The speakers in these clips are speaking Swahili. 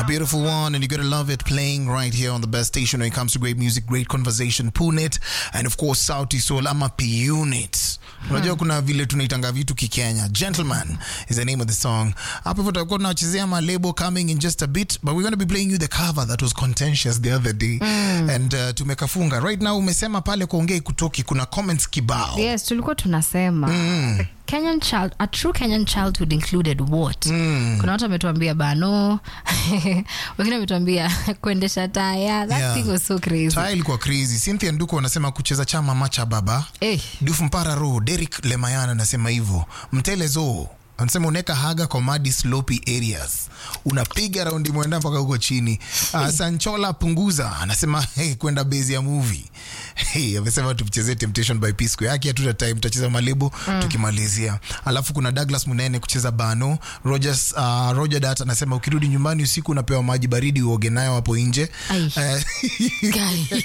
A beautiful one, and you're gonna love it playing right here on the best station when it comes to great music, great conversation, Punet, and of course Sauti Sol ama P Unit. Unajua kuna vile tunaitanga vitu kikenya. Gentleman is the name of the song. Hapo hivyo tutakuwa tunachezea ma label coming in just a bit, but we're gonna be playing you the cover that was contentious the other day. And uh, tumekafunga. Right now umesema pale kuongea kutoki kuna comments kibao. yes tulikuwa tunasema Kenyan child, a true Kenyan childhood included what? Kuna watu wametuambia bano, wengine wametuambia kuendesha taya. That Yeah. thing was so crazy. Taya ilikuwa crazy. Cynthia Nduko anasema kucheza chama macha baba. Eh, Dufu Mpara Ro, Derek Lemayana anasema hivyo. Mtelezo anasema unaweka haga kwa madi slopy areas, unapiga raundi mwenda mpaka huko chini. Uh, Sanchola Punguza anasema hey, kwenda base ya movie hey, amesema tuchezee Temptation by P Square yake hatuta time, tutacheza malebo tukimalizia. Alafu kuna Douglas Munene kucheza bano. Rogers, uh, Roger Dat anasema ukirudi nyumbani usiku unapewa maji baridi uoge nayo hapo nje. Ai. Eh, guy.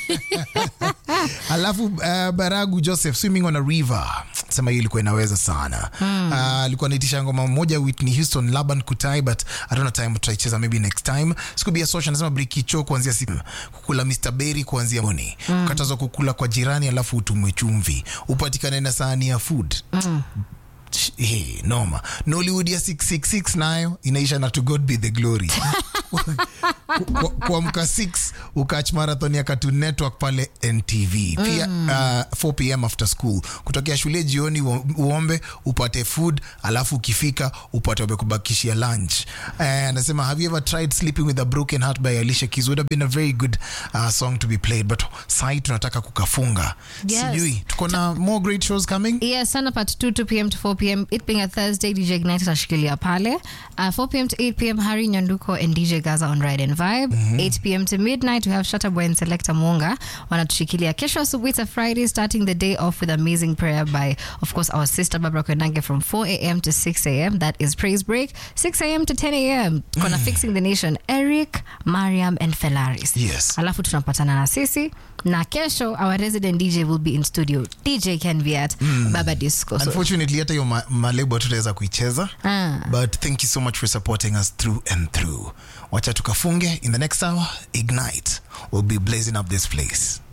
alafu uh, baragu joseph swimming on a river sema hiyo ilikuwa inaweza sana mm. uh, alikuwa anaitisha ngoma moja whitney houston laban kutai but i don't know time tutaicheza maybe next time sikubia social anasema brikicho kuanzia siku kukula mr berry kuanzia moni mm. katazwa kukula kwa jirani alafu utumwe chumvi upatikane na sahani ya food mm. Hey, noma nollywood ya 666 nayo inaisha na to god be the glory Ku- kuamka 6 ukach marathon ya Cartoon Network pale NTV pia uh, 4 pm after school kutokea shule jioni uo- uombe upate food alafu ukifika upate wamekubakishia lunch Eh, anasema have you ever tried sleeping with a broken heart by Alicia Keys would have been a very good uh, song to be played but sai tunataka kukafunga Yes. sijui tuko na more great shows coming Yes, sana part 2, 2 p.m. to 4 p.m. It being a Thursday, DJ Ignite atashikilia pale. Uh, 4 p.m. to 8 p.m. Harry Nyanduko and DJ Gaza on Ride and Vibe. 8 p.m. to midnight, we have Shutterboy and Selector Mwonga wanatushikilia. Kesho asubuhi, it's a Friday, starting the day off with amazing prayer by, of course, our sister Barbara Kwenange from 4 a.m. to 6 a.m. That is praise break. 6 a.m. to 10 a.m. Kona fixing the nation, Eric, Mariam and Felaris. Yes. alafu tunapatana na sisi na kesho our resident dj will be in studio dj can be at baba disco so, unfortunately hata hiyo ma- malebo hatutaweza kuicheza Ah. but thank you so much for supporting us through and through wacha tukafunge in the next hour ignite will be blazing up this place